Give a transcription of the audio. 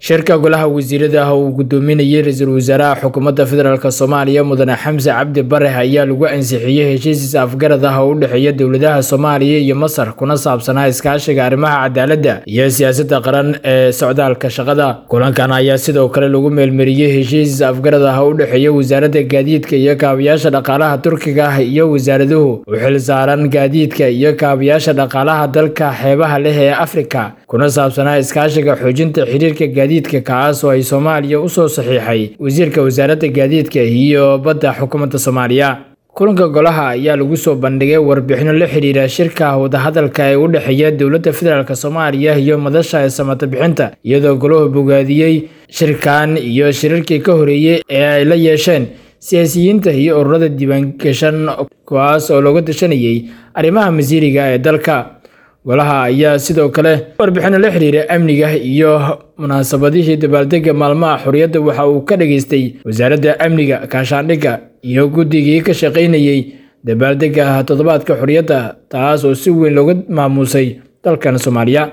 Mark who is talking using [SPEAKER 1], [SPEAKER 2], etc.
[SPEAKER 1] shirka golaha wasiirada ah uu gudoominayay ra-iisul wasaaraha xukuumadda federaalk soomaaliya mudane xamse cabdi bare ayaa lagu ansixiyey heshiis afgarad ah oo u dhexeeya dowladaha soomaaliya iyo masar kuna saabsanaa iskaashiga arrimaha cadaaladda iyo siyaasadda qaran ee socdaalka shaqada kulankan ayaa sidoo kale lagu meelmariyey heshiis afgarad ah oo u dhexeeya wasaaradda gaadiidka iyo kaabayaasha dhaqaalaha turkiga ah iyo wasaaraduhu u xil saaran gaadiidka iyo kaabayaasha dhaqaalaha dalka xeebaha leh ee afrika kuna saabsanaa iskaashiga xoojinta xiriirka gaadiidka kaas oo ay soomaaliya usoo saxiixay wasiirka wasaaradda gaadiidka iyo badda xukuumadda soomaaliya kulanka golaha ayaa lagu soo bandhigay warbixino la xiriira shirka wadahadalka ee u dhexeeya dowladda federaalk soomaaliya iyo madasha samata bixinta iyadoo golahu bogaadiyey shirkan iyo shirarkii ka horeeyey ee ay la yeesheen siyaasiyiinta iyo ururada diiwaangashan kuwaas oo looga tashanayay arrimaha masiiriga ee dalka golaha ayaa sidoo kale warbixino la xiriira amniga iyo munaasabadihii dabaaldega maalmaha xorriyadda waxa uu ka dhageystay wasaaradda amniga kaashaandhigga iyo guddigii ka shaqaynayey dabaaldega toddobaadka xorriyadda taas oo si weyn looga maamuusay dalkan soomaaliya